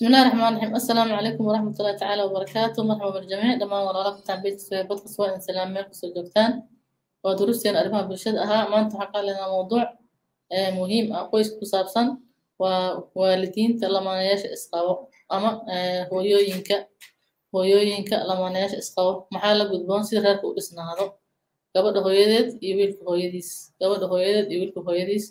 بسم الله الرحمن الرحيم السلام عليكم ورحمة الله تعالى وبركاته مرحبا بالجميع دمان walaalaka tacbiidka podcast waa in salaam meel kusoo joogtaan waa duruusteen arrimaha bulshada ahaa maanta waxaan qaadlaynaa mowduuc muhiim ah qoyska ku saabsan waa waalidiinta lamaanayaasha isqabo ama hooyooyinka hooyooyinka lamaanayaasha isqabo maxaa la gudboon sida reerka u dhisnaado gabadha hooyadeed iyo wiilka hooyadiis gabadha hooyadeed iyo wiilka hooyadiis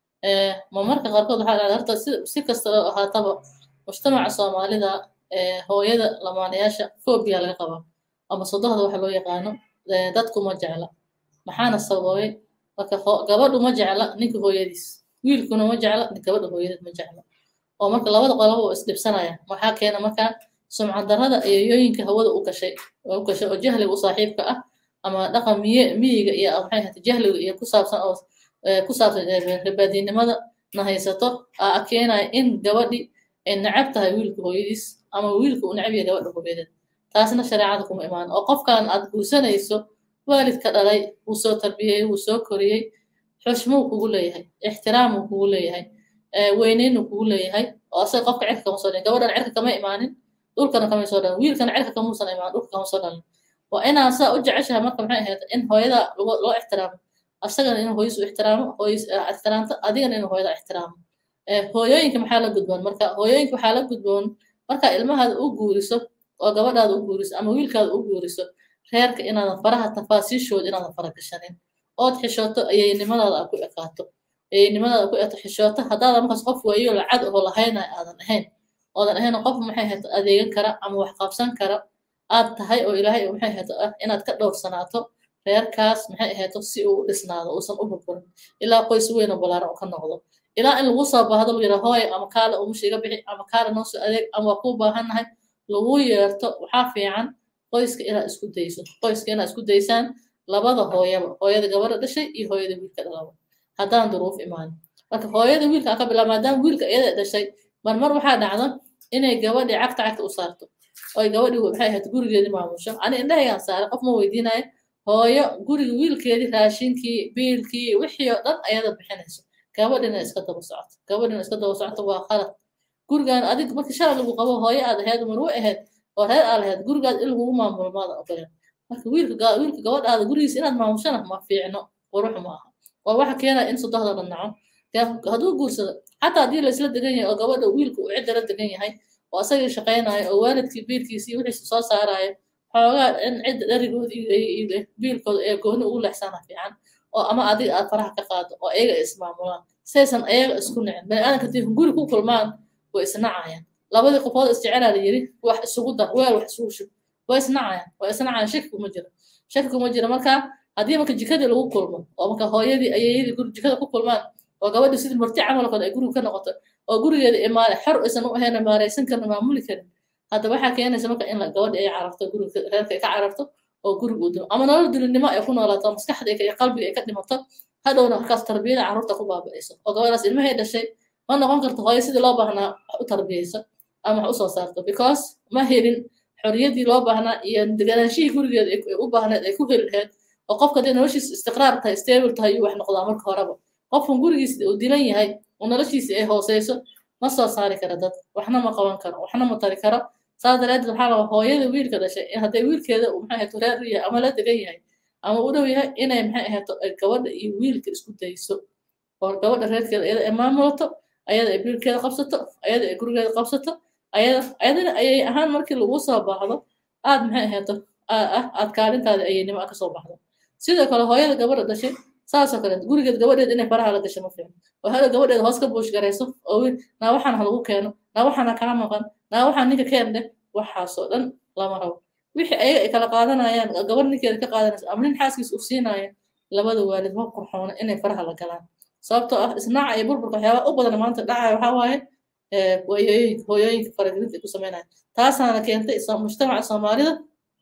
ma marka qaarkood waxaa dhacda horta si kasta oo ahaataba mujtamaca soomaalida hooyada lamaanayaasha phobia laga qabaa ama sodohda waxa loo yaqaano dadku ma jecla maxaana sababay marka gabadhu ma jecla ninka hooyadiis wiilkuna ma jecla gabadha hooyadeed ma jecla oo marka labada qoloba oo isdhibsanaya waxaa keena markaa sumcad darrada eeyooyinka hawada u gashay u gashay oo jahliga u saaxiibka ah ama dhaqan miye miyiga iyo maxay ahata jahliga iyo ku saabsan oo ku saabsan ribaadiinimada na haysato aa keenaya in gabadhi ay necab tahay wiilka hooyadiis ama wiilka uu necab yahay gabadha hooyadeed taasna shareecada kuma imaan oo qofkan aad guursanayso waalidka dhalay wuu soo tarbiyey wuu soo koriyey xushmuu kugu leeyahay ixtiraamuu kugu leeyahay weyneynuu kugu leeyahay oo asaga qofka cirka kama soo dhalin gabadhan cirka kama imaanin dhulkana kama soo dhalin wiilkana cirka kamuusan imaanin dhulka kama soo dhalin waa inaa saa u jeceshahay marka maxay ahayd in hooyada loo ixtiraamo asagana inuu hooyis u ixtiraamo hooyis ixtiraamto adigana inuu hooyada ixtiraamo hooyooyinka maxaa la gudboon marka hooyooyinka waxaa la gudboon markaa ilmahaada u guuriso oo gabadhaada u guuriso ama wiilkaada u guuriso reerka inaadan faraha tafaasiishooda inaadan fara gashanin ood xishooto ayaynimadaada aad ku ekaato ayaynimadaada ku eto xishooto haddaadan markaas qof waayo lacag oo lahayna aadan ahayn oodan ahayn qof maxay hayto adeegan kara ama wax qabsan kara aad tahay oo ilaahay maxay hayto ah inaad ka dhowrsanaato reerkaas maxay ahayto si uu u dhisnaado uusan u burburin ilaa qoys weyn oo balaaran ka noqdo ilaa in lagu soo baahdo lagu yidhaa hooy ama kaale umusha iga bixi ama kaale noo soo adeeg ama waa kuu baahannahay lagu yeerto waxaa fiican qoyska inaad isku dayso qoyska inaad isku daysaan labada hooyaba hooyada gabadha dhashay iyo hooyada wiilka dhalaba haddaan duruuf imaanin marka hooyada wiilka ka bilaab maadaama wiilka iyada dhashay marmar waxaa dhacda inay gabadhii cagta cagta u saarto oy gabadhii maxay ahayd gurigeedii maamusho ani indhahaygaan saaray qof ma weydiinayo hooyo guriga wiilkeedii raashinkii biilkii wixii oo dhan ayada bixinayso gabadhina iska daba socoto gabadhina iska daba socoto waa qalad gurigaan adig markii shalay lagu qabo hooyo aad ahayd marwo ahayd oo reer aad lahayd gurigaad in lagugu maamulo maada ogoleen marka wiilka wiilka gabadhaada gurigiisa inaad maamushana ma fiicno qurux ma aha waa waxa keenaya in sodohda la naco hadduu guursado xataa haddii laysla degan yahay oo gabadha wiilka uu cidda la degan yahay oo asagii shaqaynayo oo waalidkii biilkiisii wixiisa soo saarayo xoogaa in cidda dharigood iyo biilkooda ee gooni ugu leexsana fiican oo ama adiga aad faraha ka qaado oo ayaga ay ismaamulaan saysan ayaga isku nicin bani aadanka hadii guri ku kulmaan way isnacayaan labadii qofood isjecelaa la yiri wax isugu dar weel wax isugu shub way isnacayaan way isnacayaan shaki kuma jiro shaki kuma jiro marka haddii marka jikadii lagu kulmo oo marka hooyadii ayeeyadii guri jikada ku kulmaan oo gabadhii sidii murti camal kale ay guriga ka noqoto oo gurigeeda imaale xor aysan u ahayn maaraysan karin maamuli karin hadda waxaa keenaysa marka in gabadhi ay cararto guriga reerka ay ka cararto oo guriga uu dilo ama nolol dilinimo ay ku noolaato maskaxda iyo qalbiga ay ka dhimato hadhowna markaas tarbiyada carruurta ku baaba'ayso oo gabadhaas ilmahay dhashay ma noqon karto hooyo sidii loo baahnaa wax u tarbiyayso ama wax u soo saarto because ma helin xorriyaddii loo baahnaa iyo deganaanshihii gurigeeda ay u baahneed ay ku heli lahayd oo qofka hadday noloshiisa istiqraar tahay stable tahay iyuu wax noqdaa marka horeba qofkan gurigiisa uu dilan yahay oo noloshiisa ay hooseyso ma soo saari kara dad waxna ma qaban karo waxna ma tari karo saas daraadeed waxaa laba hooyada wiilka dhashay hadday wiilkeeda maxay ahayto reer u yahay ama la degan yahay ama u dhow yahay inay maxay ahayto gabadha iyo wiilka isku dayso oo gabadha reerkeeda iyada ay maamulato ayada ay biilkeeda qabsato ayada ay gurigeeda qabsato ayada ayadana ayay ahaan markii lagu soo baahdo aad maxay ahayto aad kaalintaada ayaynimo ka soo baxdo sidoo kale hooyada gabadha dhashay saasoo kale gurigeed gabadheed inay faraha la gasho ma fiicno oo hada gabadheed hoos ka buush garayso oo wiil naa waxaan ha lagu keeno naa waxaana kaa maqan naa waxaan ninka keen dheh waxaasoo dhan lama rabo wixii ayaga ay kala qaadanayaan gabar ninkeeda ka qaadanaysa ama nin xaaskiisa u siinaya labada waalid ma qurxoona inay faraha la galaan sababtoo ah isnaaca iyo burburka waxyaaba u badan maanta dhacaya waxaa waaye hooyooyinka hooyooyinka faragelinta ay ku sameynaya taasaana keentay mujtamaca soomaalida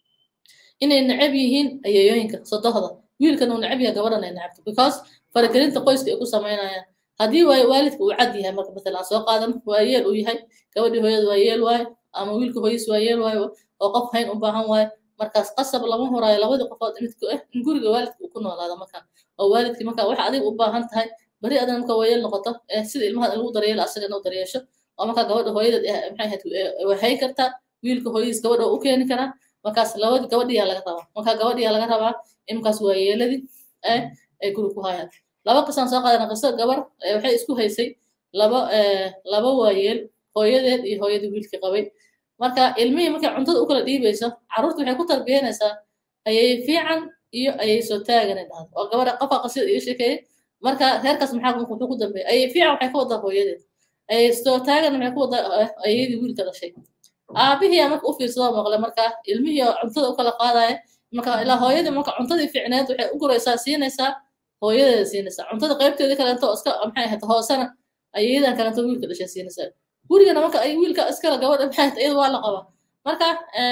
inay necab yihiin ayeeyooyinka sodohda wiilkan uu necab yahay gabadhan ay necabto because faragelinta qoyska ay ku sameynayaan haddii waayo waalidka uu cad yahay marka matalan soo qaadan waa yeel uu yahay gabadhii hooyada waa yeel waayo ama wiilka hooyis waa yeel waayo oo qof hayn u baahan waayo markaas qasab lama horaayo labadii qofood midka ah in guriga waalidka uu ku noolaado marka oo waalidkii marka waxa adiga u baahan tahay bari adan marka waa yeel noqoto sida ilmaha lagu daryeelo asagana u daryeesho oo markaa gabadha hooyadeed maxay ahayd waxay kartaa wiilka hooyadiis gabadha u keeni karaa markaas labadi gabadhiyaa laga rabaa markaa gabadhiyaa laga rabaa in markaas waa yeeladii ay guri ku hayaan laba qisaan soo qaadana qiso gabar waxay isku haysay laba laba waayeel hooyadeed iyo hooyadii wiilkii qabay marka ilmihii markay cuntada u kala dhiibayso carruurta waxay ku tarbiyanaysaa ayay fiican iyo ayay soo taagan dhahdo oo gabadha qofa qasida iga sheekeeyey marka reerkaas maxaa wuxuu ku dambeeyay ayay fiican waxay ka wadaa hooyadeed ayay soo taagan waxay ku wadaa ayadii wiilka dhashay aabihii marka u fiirsadoo maqlay marka ilmihii oo cuntada u kala qaadaya marka ilaa hooyadii marka cuntadii fiicneed waxay u guraysaa siinaysaa hooyadeeda siinaysaa cuntada qaybteeda kaleeto iska maxay ahayd hoosena ayadan kaleeto wiilka dhashay siinaysaa gurigana marka ay wiilka iskala gabadha maxay ahayd iyada waa la qabaa marka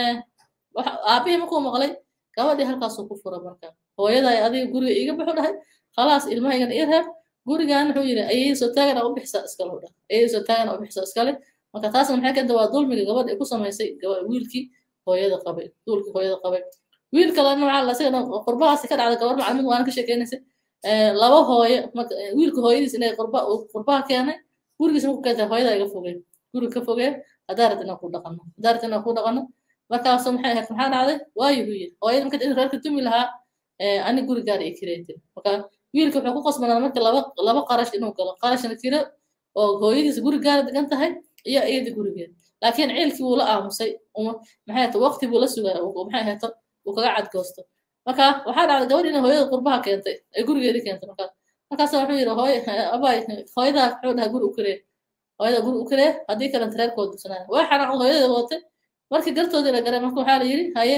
aabihii markuu maqlay gabadhii halkaasuu ku fura marka hooyaday adiga guriga iiga baxu dhahay khalaas ilmahaygan ii reeb gurigan wuxuu yidhi ayay soo taagana u bixisa iskale u dhah ayay soo taagana u bixisa iskale marka taasna maxay keenta waa dulmiga gabadha ay ku samaysay wiilkii hooyada qabay duulkii hooyada qabay wiil kalena waxaa la isagana qurbahaasi ka dhacda gabar macalimiin waana ka sheekeynaysay laba hooyo wiilka hooyadiis inay qurba qurbaha keenay gurigiis marku keentay hooyada iga fogeen guriga ka fogeen haddaa rabta inaan ku dhaqano haddaa rabta inaan ku dhaqano markaasu maxay ahayd maxaa dhacday waayo buu yidhi hooyada marka in reerka tumi lahaa ani gurigaar iyo kireetin marka wiilka wuxuu ku qasbanaa marka laba laba qarash inuu galo qarashna kiro oo hooyadiis guri gaara degan tahay iyo iyada gurigeed laakiin ciilkii wuu la aamusay maxay ahata waqti buu la sugaa maxay ahata uu kaga cadgoosto marka waxaa dhacday gabadh inay hooyada qurbaha keentay ay gurigeedii keentay marka markaas wuxuu yidhi hooy abay hooyadaa wuxuu dhahaa guri u kiree hooyada guri u kiree haddii kalenta reerkooda dusanaaya waa xanaaqda hooyadeeda watay markii gartoodii la garay marka waxaa la yidhi haye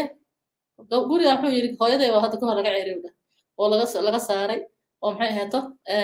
guriga wuxuu yidhi hooyaday waa hadda kahor laga ceeriwdha oo laga laga saaray oo maxay ahaato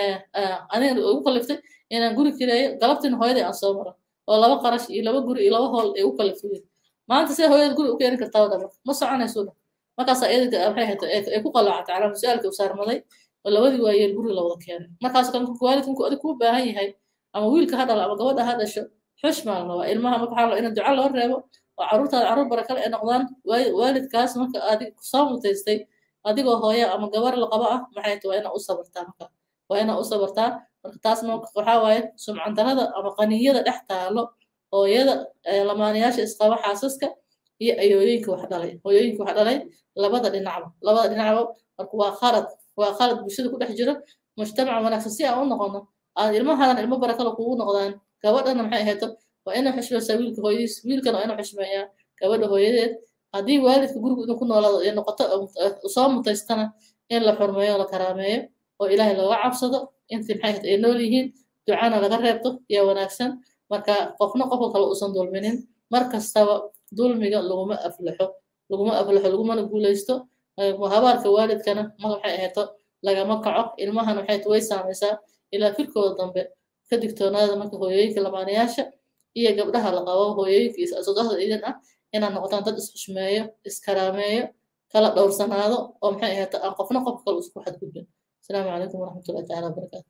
aniga ugu kaliftay inaan guri kireeyo galabtina hooyaday aan soo maro oo laba qarash iyo laba guri iyo laba hool ay u kaliftay maanta see hooyada guri u keeni kartaa wadha ma soconayso dha markaasa iyada maxay ahaato ay ku qalaacatay calaa su-aalka u saarmaday oo labadii waayeel guri la wada keenay markaas kan waalidku adig kuu baahan yahay ama wiilka ha dhalo ama gabadha ha dhasho xushmaa la rabaa ilmaha marka waxaa in duca loo reebo oo carruurtaada carruur barakale ay noqdaan waalidkaas marka adig kusoo mutaystay adigoo hooya ama gabar la qabo ah maxay tahay waa inaa u sabartaa marka waa inaa u sabartaa marka taasna waxaa waaye sumcandarada ama qaniyada dhex taalo hooyada lamaanayaasha isqaba xaasaska iyo ayooyinka wax dhalay hooyooyinka wax dhalay labada dhinacba labada dhinacba marka waa khalad waa khalad bulshada ku dhex jiro mujtamac wanaagsan si aan u noqono aad ilmahadan ilmo barakale kugu noqdaan gabadhana maxay ahayto waa inay xushmaysaa wiilka hooyadiis wiilkana waa inuu xushmeeyaa gabadha hooyadeed haddii waalidka gurigu inuu ku noolaado ee noqoto soo mutaystana in la xurmeeyo la karaameeyo oo ilaahay looga cabsado intii maxay ahayd ay nool yihiin ducana laga reebto yaa wanaagsan marka qofna qofka kale uusan dulminin mar kastaba dulmiga laguma aflaxo laguma aflaxo lagumana guulaysto habaarka waalidkana ma waxay ahayto lagama kaco ilmahan waxay way saamaysaa ilaa firkooda dambe ka digtoonaada marka hooyooyinka lamaanayaasha iyo gabdhaha la qabo hooyooyinka sodohda idin ah inaad noqotaan dad isxushmeeyo iskaraameeyo kala dhowrsanaado oo maxay ahayto aan qofna qofka kale isku xadgudbin asalaamu calaykum waraxmatullahi taala wabarakaatu